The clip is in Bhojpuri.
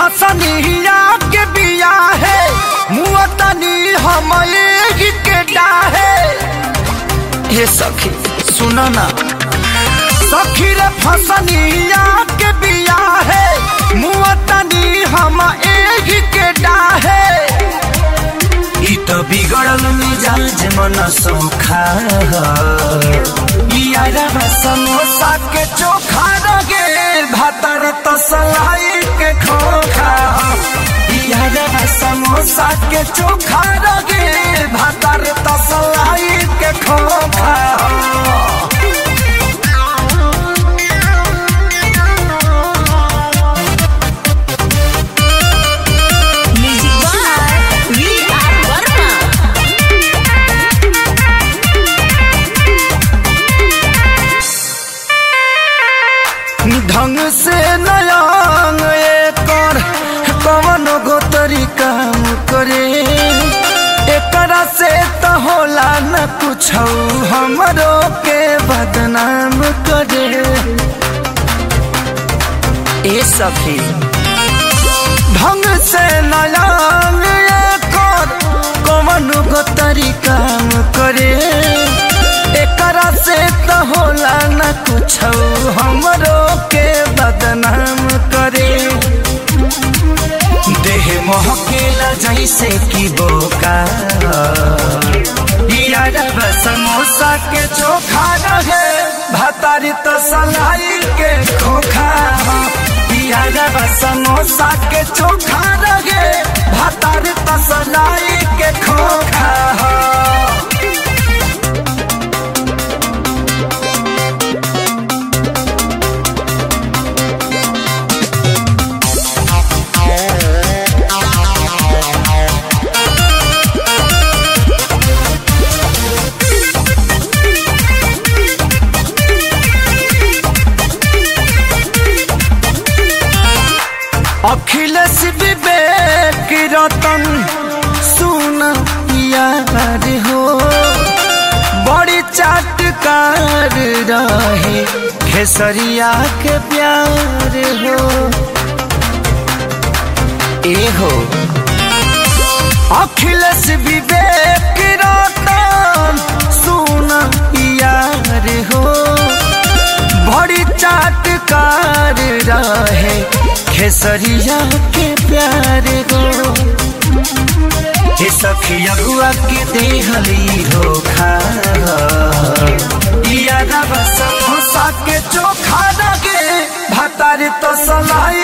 फसनिया के बिया है मुआ तनी हम एही के डाहे हे सखी सुनो ना सखी रे फसनिया के बिया है मुआ तनी हम एही के डाहे ई तो बिगड़ल मिजाज मन सोखा यारा समोसा के चोखा रगे भातर तसलाई के खोखा यारा समोसा के चोखा रगे भातर तसलाई के खोखा Music by V.R. Verma. ढंग से नयांग एकर कवन गो तरीका करे एकरा से त होला न कुछ हमरो के बदनाम करे ए सखी ढंग से नयांग एकर कवन गो तरीका करे एकरा से त होला न कुछ हमरो के बदनाम करे देह महकेला जैसे कि बोका यारब समोसा के चोखा रहे भातारी तो सलाई के खोखा यारब समोसा के चोखा रहे भातारी तो सलाई के खोखा अखिलेश विवेक रतन सुन यार हो बड़ी चाटकार रहे खेसरिया के प्यार हो ए हो अखिलेश विवेक रतन सुन यार हो बड़ी चाटकार रहे खेसरिया के प्यार गो हे सखी अगुआ के देहली हो खा यारा समोसा के चोखा लगे भातार तो सलाई